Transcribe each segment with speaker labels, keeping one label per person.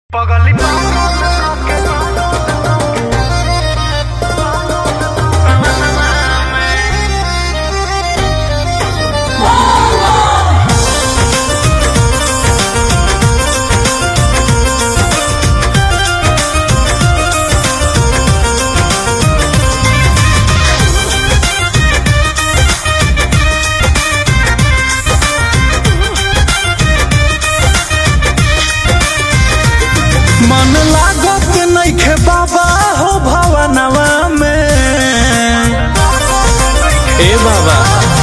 Speaker 1: पगली
Speaker 2: मन लागत नइखे बाबा हो भवनवा में ए बाबा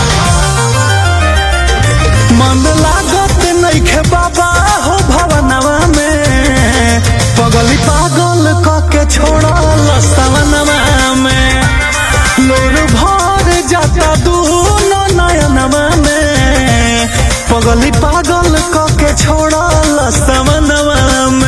Speaker 2: मन लागत नइखे बाबा हो भवनवा में पगली पागल क के छोड़ल सवनवा में लोर भर जाता दूनो नयनवा में पगली पागल क के छोड़ल सवनवा में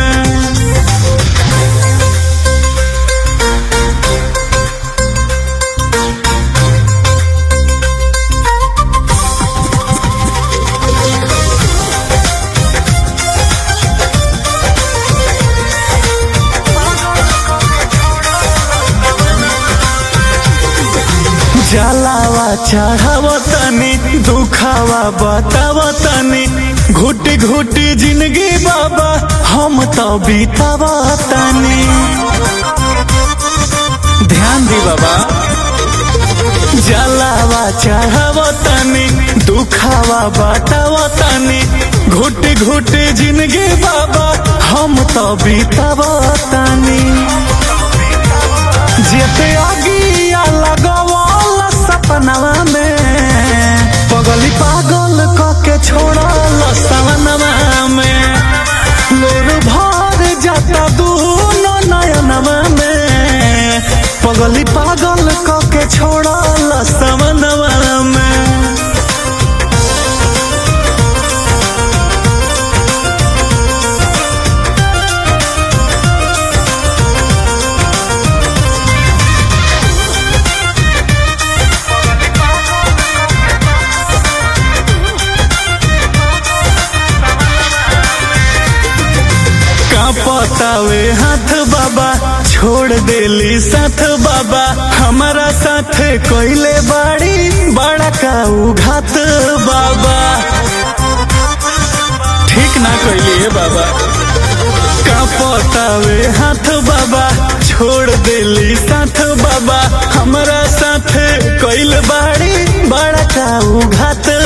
Speaker 2: जलावा चढ़ाव तनी दुखावा बताव तनी घुटी घुटी जिंदगी बाबा हम तो बीताव तनी ध्यान दी बाबा जलावा चढ़ाव तनी दुखावा बताव तनी घुटी घुटी जिंदगी बाबा हम तो बीताव तनी जेते आगिया लगवल सपनवा में पगली पागल क के छोड़ल सवनवा में लोर भर जाता दूनो नयनवा में पगली पागल क के छोड़ल सवनवा में कांपतावे हाथ बाबा छोड़ देली साथ बाबा हमारा साथ कोइले बाड़ी बड़ा काऊ घात बाबा ठीक ना कोइली है बाबा कांपतावे हाथ बाबा छोड़ देली साथ बाबा हमारा साथ कोइल बाड़ी बड़ा काऊ घात